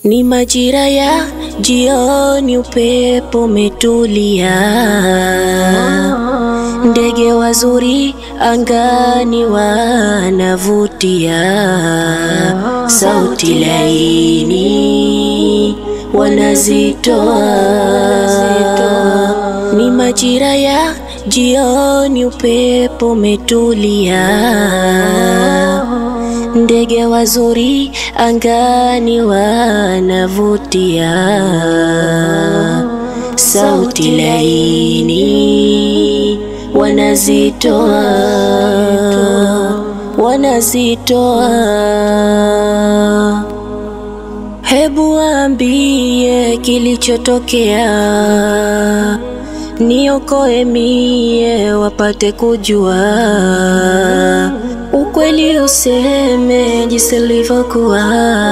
Ni majira ya jioni, upepo umetulia, ndege wazuri angani wanavutia, sauti laini wanazitoa. Ni majira ya jioni, upepo umetulia ndege wazuri angani wanavutia, sauti laini wanazitoa, wanazitoa. Hebu waambie kilichotokea, niokoe mie wapate kujua ukweli useme jinsi ilivyokuwa,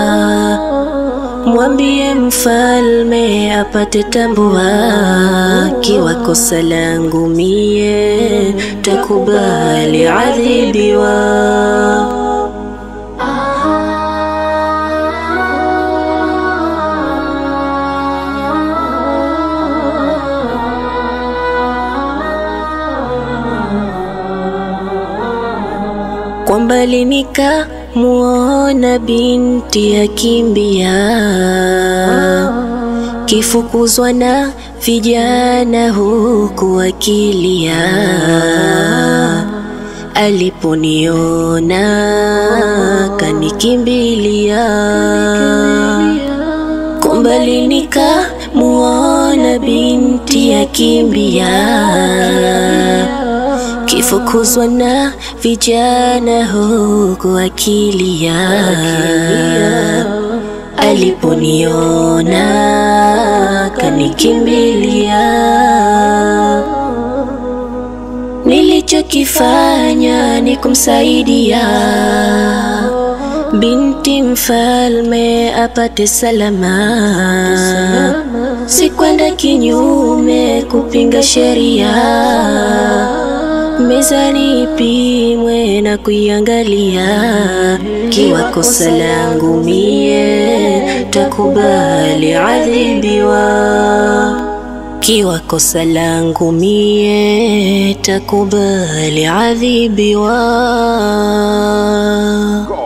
mwambie mfalme apate tambua, kiwa kosa langu mie takubali adhibiwa. Kwa mbali nikamuona binti akimbia, kifukuzwa na vijana huku akilia. Aliponiona kanikimbilia, kwa mbali nikamuona binti akimbia kifukuzwa na vijana huku akilia. Aliponiona kanikimbilia, nilichokifanya ni kumsaidia binti mfalme apate salama, sikwenda kinyume kupinga sheria mezani ipimwe na kuiangalia, kiwa kosa langu mie takubali adhibiwa, kiwa kosa langu mie takubali adhibiwa.